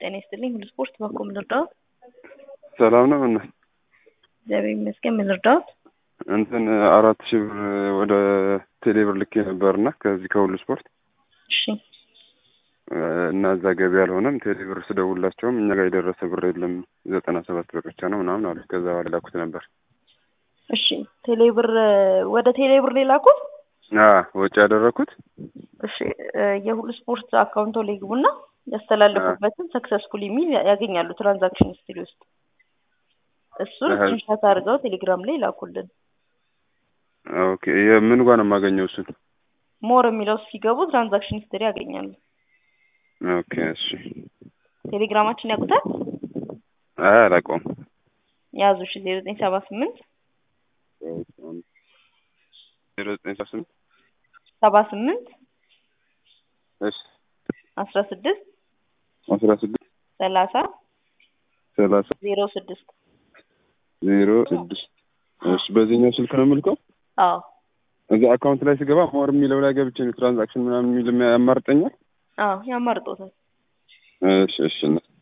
ጤና ይስጥልኝ። ሁሉ ስፖርት በኮ ምን ልርዳዎት? ሰላም ነው። እና እግዚአብሔር ይመስገን። ምን ልርዳዎት? እንትን አራት ሺህ ብር ወደ ቴሌብር ልኬ ነበርና ከዚህ ከሁሉ ስፖርት እሺ እና እዛ ገቢ አልሆነም። ቴሌብር ስደውላቸውም እኛ ጋር የደረሰ ብር የለም ዘጠና ሰባት ብር ብቻ ነው ምናምን አሉ። ከዛ በኋላ ላኩት ነበር። እሺ ቴሌብር ወደ ቴሌብር ሌላኩት። ወጪ ያደረኩት እሺ የሁሉ ስፖርት አካውንቶ ላይ ግቡና ያስተላለፉበትን ሰክሰስፉል የሚል ያገኛሉ ትራንዛክሽን ሂስትሪ ውስጥ እሱን ስክሪንሻት አድርገው ቴሌግራም ላይ ላኩልን። ኦኬ የምን ጋር ነው የማገኘው እሱን? ሞር የሚለው ሲገቡ ትራንዛክሽን ሂስትሪ ያገኛሉ። ኦኬ እሺ። ቴሌግራማችን ያውቁታል? አይ አላውቀውም። ያዙ እሺ ዜሮ ዘጠኝ ሰባ ስምንት ዜሮ ዘጠኝ ሰባ ስምንት ሰባ ስምንት እሺ አስራ ስድስት አስራ ስድስት ሰላሳ ሰላሳ ዜሮ ስድስት ዜሮ ስድስት እሺ በዚህኛው ስልክ ነው የምልከው? አዎ እዛ አካውንት ላይ ስገባ ሞር የሚለው ላይ ገብቼ ነው ትራንዛክሽን ምናምን የሚል ያማርጠኛል። አዎ ያማርጦታል። እሺ እሺ